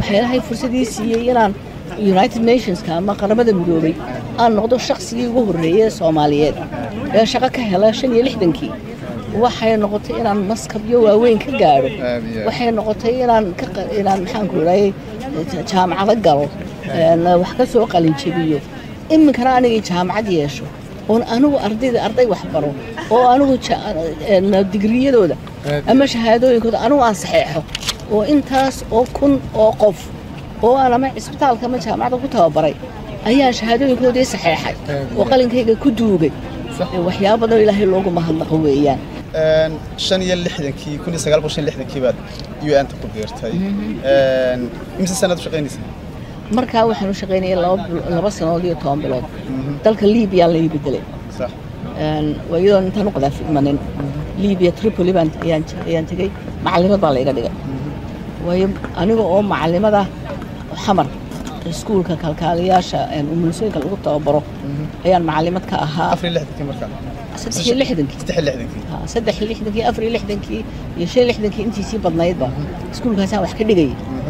waxaa ilaahay fursadii siiyey inaan united nationska ama qaramada midoobay aan noqdo shaqsigii ugu horreeyey soomaaliyeed ee shaqo ka hela shan iyo lixdankii waxay noqotay inaan maskabyo waaweyn ka gaadho waxay noqotay inaan inaan maxaanku idhahay jaamacado galo wax ka soo qalinjebiyo iminkana anigii jaamacad yeesho oon anigu ardayda arday wax baro oo anigu digriyadooda ama shahaadooyinkooda anigu aan saxeexo oo intaas oo kun oo qof oo aan ama cisbitaalka ama jaamacadda ku tababaray ayaan shahaadooyinkoodii saxeexay oo qalinkayga ku duugay waxyaaba badanoo ilaahay loogu mahadnaqo weeyaan shan iyo lixdankii kun iyo sagaal boqol shan iyo lixdankii baad u n ta ku biirtay imise sanaad u shaqaynaysaa markaa waxaan u shaqaynayay laba sanood iyo toban bilood dalka libiya la ii bedelay iyadoo intaan u qadaafidmanin libiya tripoli baan ayaan tegey macalimad baa layga dhigay waayo aniga oo macalimada xamar iskuulka kalkaaliyaasha umulisooyinka lagu tababaro ayaan macalimad ka ahaa afar iyo lixdankii markaa saddex iyo lixdankii saddex iyo lixdankii saddex iyo lixdankii afar iyo lixdankii iyo shan iyo lixdankii intiisii badnaydba iskuulkaasaan wax ka dhigayay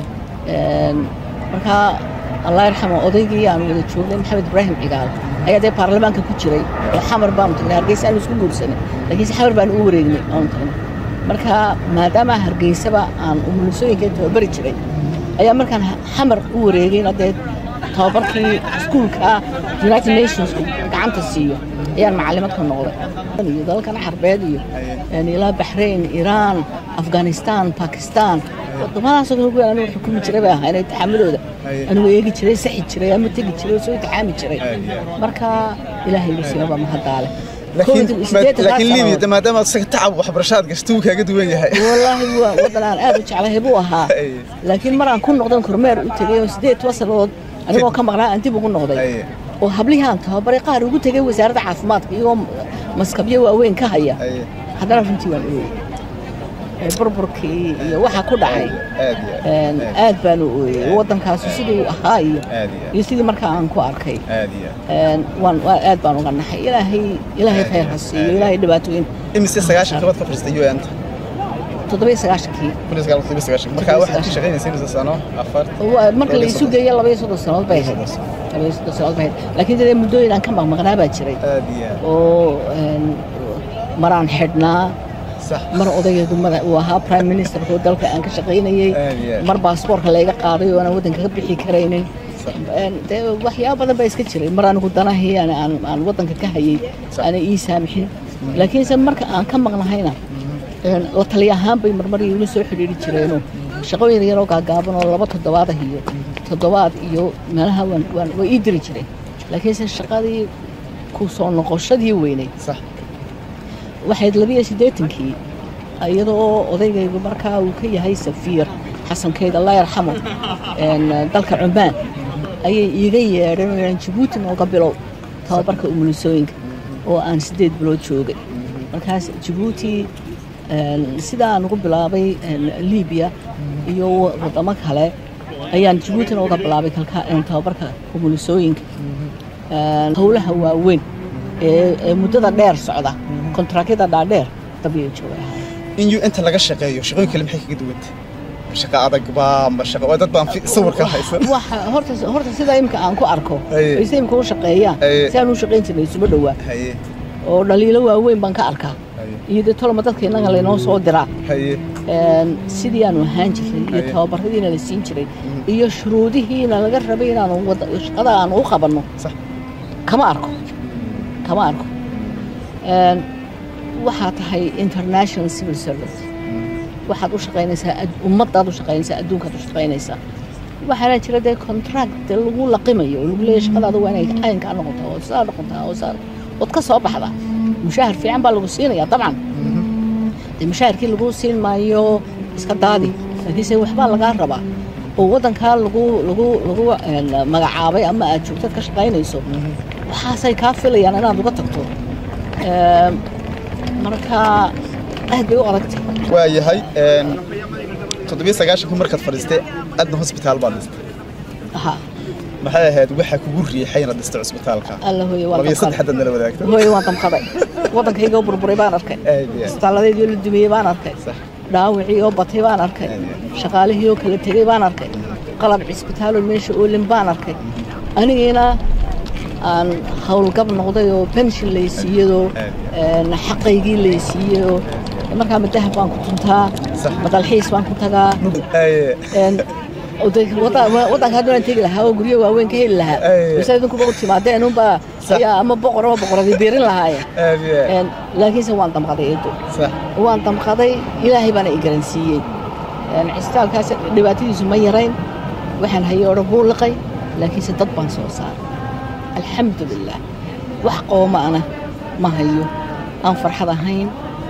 markaa allah yarxamo odaygii aan wada joognay maxamed ibraahim cigaal ayaa dee baarlamaanka ku jiray oo xamar baanu tagnay hargeysa aanu isku guursanay laakiinse xamar baanu u wareegnay aanu tagnay marka maadaama hargeysaba aan umulisooyinka tababari jiray ayaa markaan xamar u wareegayna dee tababarkii iskuulka united nationsku gacanta siiyo ayaan macalimad ka noqday iyo dalalkan xarbeed iyo ilaa baxrayn iiraan afghanistan bakistan wadamadaasoo kale kuwaan anigu xukumi jiray bay ahaa inay taxaamadooda anigu eegi jiray saxi jiray ama tegi jiray oo soo taxaami jiray marka ilaahay wasiiraba mahadaale laakiin libiya maadaama isaga tacab waxbarashaad gashto wuu kaaga duwan yahay wallaahi waa wadan aan aad u jeclahay buu ahaa laakiin maraan ku noqdan kormeer u tegay oo sideed toban sannadood anigoo ka maqnaa aan dib ugu noqday oo hablihii aan tababaray qaar ugu tegay wasaaradda caafimaadka iyagoo maskabyo waaweyn ka haya haddana runtii waan ooyey burburkii iyo waxa ku dhacay aad baan u ooyey waddankaasu siduu ahaa iyo iyo sidii markaa aan ku arkay waan aad baan uga naxay ilaahay ilaahay khayr ha siiyo ilaahay dhibaatooyin imise sagaashan kabad ka fadhiistay u n ta toddobiyo sagaashankii markaa waxaad ka shaqaynaysa imise sano afar marka la isu geeyo labaiyo soddon sanood bay ahayd labaiyo soddon sanood bay ahayd laakiin dee muddooyin aan ka maqmaqnaa baa jiray oo maraan xidhnaa mar odaygeedu uu ahaa prime ministerku dalka aan ka shaqaynayey mar baasboorka layga qaaday oo aanan waddanka ka bixi karaynin dee waxyaaba badan baa iska jiray mar anigu danahii aan waddanka ka hayey aanay ii saamixin laakiinse marka aan ka maqnahayna la taliya ahaan bay marmar iila soo xidhiiri jireenoo shaqooyin yaroo gaagaaban oo laba toddobaadah iyo toddobaad iyo meelaha waa ii diri jireen laakiinse shaqadii ku soo noqoshadii weyneyd waxayd labiyo siddeetankii iyadoo odaygaygu markaa uu ka yahay safiir xasankeyd allah yarxamo dalka cumaan ayay iiga yeedheen oo aan jabuuti nooga bilow tababarka umulisooyinka oo aan siddeed bilood joogay markaas jabuuti sidaan ugu bilaabay libiya iyo waddamo kale ayaan jabuutina uga bilaabay tababarka umulisooyinka howlaha waaweyn ee muddada dheer socda kontraakyada dhaadheer dabiyo jooga in u inta laga shaqeeyo shaqooyin kale maxay kaga duwanta shaqa adag baa ma shaqo dad baan sawirka haysan waxa horta horta sida imka aan ku arko ay sida imka u shaqeeyaan si aan u shaqayn jirnay isuba dhowaa oo dhaliilo waaweyn baan ka arkaa iyo dee toloma dadka innaga laynoo soo diraa sidii aanu ahaan jiray iyo tababaradiina la siin jiray iyo shuruudihiina laga rabay inaanu shaqada aanu u qabanno kama arko kama arko waxaa tahay international civil service waxaad u shaqaynaysaa ummadaad u shaqaynaysaa adduunkaad u shaqaynaysaa waxaana jira dee contract dee lagu laqimayo oo lagu leeyahay shaqadaada waa inay caynkaa noqotaa oo saa noqotaa oo saa ood ka soo baxdaa mushaahar fiican baa lagu siinayaa dabcan dee mushaharkii lagu siin maayo iska daadi laakiinse waxbaa lagaa rabaa oo waddankaa lagu lagu lagu magacaabay ama aad joogtad ka shaqaynayso waxaasay kaa filayaan inaad uga tagto marka aad bay u adagtay waa yahay toddobiyo sagaashankii markaad fadhiistay adna hosbitaal baad dhistay maxay ahayd waxaa kugu riixay inaad dhistay cusbitaalka alla hooye waan labiyo saddex haddaad nala wadaagto hooye waan damqaday waddankayga oo burburay baan arkay isbitaaladeedii oo la dumiyey baan arkay dhaawicii oo batay baan arkay shaqaalihii oo kala tegey baan arkay qalab cisbitaalo meesha oolin baan arkay anigiina aan howlgab noqday oo benshin laysiiyadoo xaqaygii laysiiyadoo markaa madahab baan ku tuntaa madalxiis baan ku tagaa waddanka haddaan tegi lahaa oo guryo waaweyn ka heli lahaa base idinkuba u timaadeen unbaa ayaa ama boqor ama boqoradii biirin lahaayeen laakiinse waan damqaday eedo waan damqaday ilaahay baana i garansiiyey cisbitaalkaas dhibaatadiisu ma yarayn waxaan hayay odhan buu liqay laakiinse dad baan soo saaray alxamdulilah wax qooma'ana ma hayo aan farxad ahayn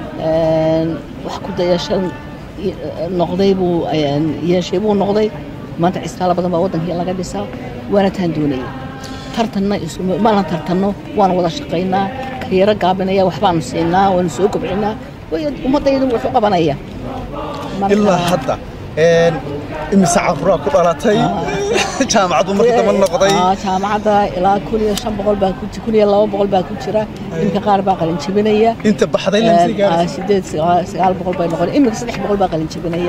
wax ku dayashan noqday buu yeeshay buu noqday maanta cisbitaalo badan baa waddankii laga dhisaa waana taan doonaya tartanna mana tartanno waana wada shaqaynaa karyaro gaabinaya waxbaanu siinaa waanu soo kobcinaa ummaddaydu wuxuu qabanaya ilaa hadda imise caruraa ku dhalatay jaamacaddu markii damba noqday jaamacadda ilaa kun iyo shan boqol baa ku kun iyo laba boqol baa ku jira iminka qaar baa qalin jebinaya inta baxday sideed sagaal boqol bay noqon iminka saddex boqol baa qalin jebinaya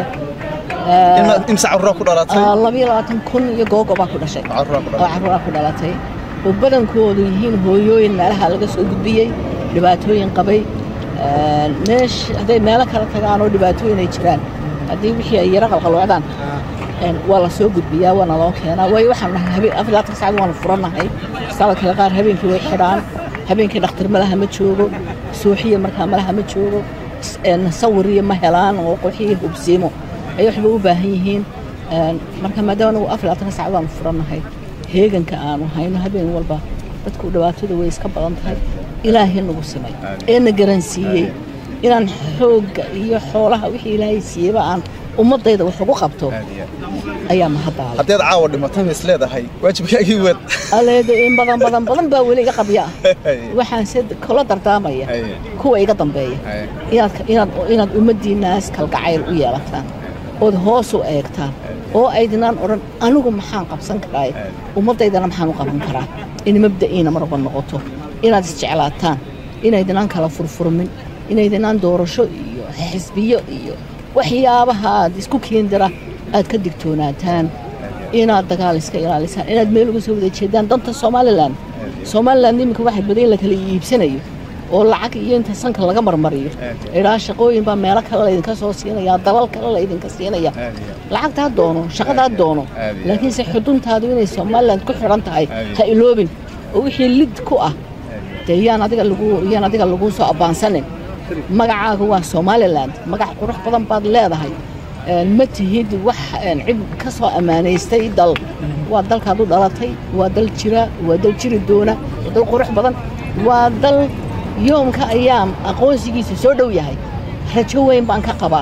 imse caruraa ku dhalatay labayo labaatan kun iyo googo baa ku dhashay caruraa ku dhalatay oo badankoodu yihiin hooyooyin meelaha laga soo gudbiyey dhibaatooyin qabay meesh hadday meelo kala tagaan oo dhibaatooyin ay jiraan haddii wixii ay yaro qalqalocdaan waa la soo gudbiyaa waana loo keenaa waayo waxaan nahay habeen afar labaatan saacad waanu furannahay isbitaala kale qaar habeenkii way xidhaan habeenkii dhakhtar malaha ma joogo suuxiya markaa malaha ma joogo sawiriyo ma helaan oo qoxiyo hubsiimo ay waxba u baahan yihiin marka maadaama anagu afar labaatan saacad waanu furannahay heeganka aanu hayno habeen walba dadku dhibaatada way iska badan tahay ilaahay nagu simay ee na garansiiyey inaan xoogga iyo xoolaha wixii ilaahay siiyeyba aan ummaddayda wax ugu qabto ayaa mahaddaala haddaad caawa dhimato ma is leedahay waajibkaagii wad aleeda in badan badan badan baa weli iga qabya waxaan se kula dardaamaya kuwa iga dambeeya inaad inaad inaad ummaddiinnaas kalgacayl u yeelataan ood hoos u eegtaan oo aydinaan odhan anigu maxaan qabsan karaa ummaddaydana maxaan u qaban karaa in mabda'iina marba noqoto inaad isjeclaataan inaydinaan kala furfurmin inaydinaan doorasho iyo xisbiyo iyo waxyaabaha aad isku keendira aad ka digtoonaataan inaad dagaal iska ilaalisaan inaad meel uga soo wada jeedaan danta somalilan somalilan iminka waxa badan la kala iibsanayo oo lacag iyo inta sanka laga marmariyo idhaa shaqooyin baa meelo kale laydinka soo siinaya dalal kale laydinka siinaya lacagtaa doono shaqadaa doono laakiinse xuduntaadu inay somalilan ku xidhan tahay ha iloobin oo wixii lid ku ah dee yaan adiga lagu yaan adiga laguu soo abbaansanin magacaaga waa somalilan magac qurux badan baad leedahay ma tihid wax cid ka soo ammaanaystay dal waa dalkaad u dhalatay waa dal jira waa dal jiri doona waa dal qurux badan waa dal yoomka ayaam aqoonsigiisa soo dhow yahay rajo weyn baan ka qabaa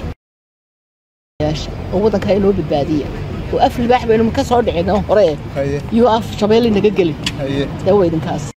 oo waddankaa inoo badbaadiya oo af libaax baynu ka soo dhicin hore iyo af shabeelle naga gelin dawa idinkaas